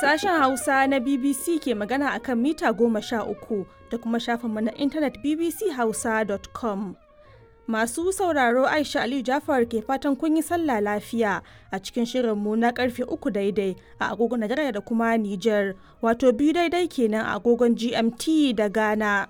Sashen Hausa na BBC ke magana a kan mita goma sha uku da kuma shafinmu na intanet bbchausa.com. Masu sauraro Aisha Aliyu Jafar ke fatan kun yi sallah lafiya a cikin shirinmu na karfe uku daidai a agogon Najeriya da kuma Nijar, wato biyu daidai kenan a agogon GMT da Ghana.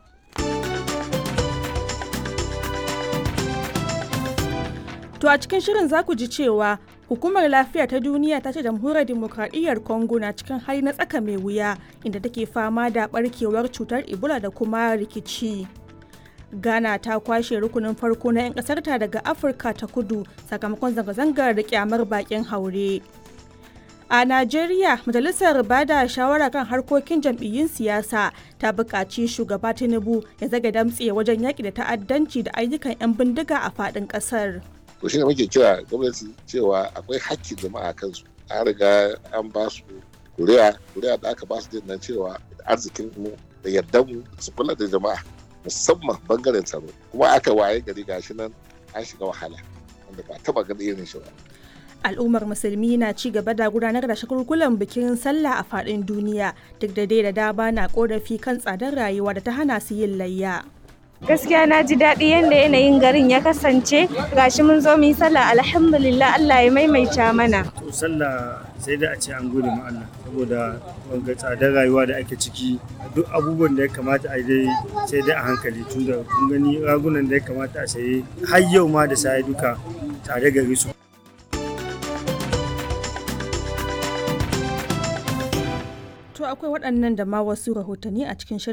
To a cikin shirin za ku ji cewa Hukumar Lafiya ta Duniya ta ce jamhuriyar demokradiyyar Congo na cikin hali na tsaka mai wuya inda take fama da barkewar cutar Ebola da kuma rikici. Ghana ta kwashe rukunin farko na 'yan ƙasarta daga Afirka ta kudu sakamakon zanga-zangar da kyamar bakin haure. A Najeriya, Majalisar Bada Shawara kan harkokin jam'iyyun siyasa ta buƙaci shugaba Tinubu ya zaga damtse wajen yaƙi da ta'addanci da ayyukan 'yan bindiga a faɗin ƙasar. to shine muke kira gwamnati cewa akwai hakkin jama'a kansu an riga an ba su kuri'a kuri'a da aka ba su nan cewa arzikin mu da yardan mu su kula da jama'a musamman bangaren tsaro kuma aka waye gari gashi nan an shiga wahala wanda ba taba ganin irin shi ba al'ummar musulmi na ci gaba da gudanar da shagulgulan bikin sallah a faɗin duniya duk da dai da dama na korafi kan tsadar rayuwa da ta hana su yin layya gaskiya na ji daɗi yadda yanayin garin ya kasance gashi mun zo mu yi sallah alhamdulillah Allah ya maimaita mana to sallah sai da a ce an gode ma Allah saboda wanga tsadar rayuwa da ake ciki duk abubuwan da ya kamata a dai sai dai a hankali tunda kun gani ragunan da ya kamata a saye har yau ma da sai duka tare gari su To akwai waɗannan da ma wasu rahotanni a cikin shirin